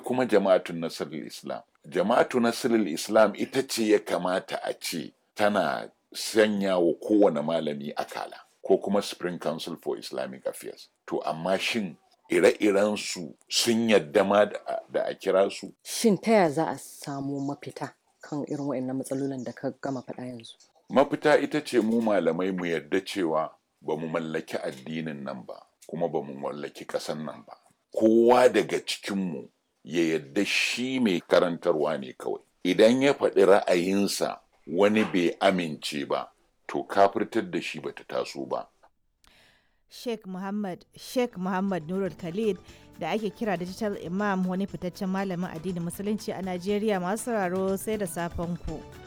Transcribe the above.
kuma jama'atun nasirul islam jama'atu nasirul islam ita ce ya kamata a ce tana sanya wa kowane malami akala ko kuma spring council for islamic affairs to amma shin ire-iren su sun yadda ma da a kira su Shin ta ya za a samu mafita kan irin waɗannan matsalolin da ka gama faɗa yanzu? mafita ita ce mu malamai mu yarda cewa ba mu mallaki addinin nan ba kuma ba mu mallaki ƙasan nan ba kowa daga cikinmu ya yarda shi mai karantarwa ne kawai idan ya faɗi ra'ayinsa wani bai amince ba to kafirtar da shi bata taso ba Sheikh Muhammad Sheikh Muhammad Nurul Khalid da ake kira Digital Imam wani fitaccen malamin addinin musulunci a Najeriya masu sauraro sai da safen ku.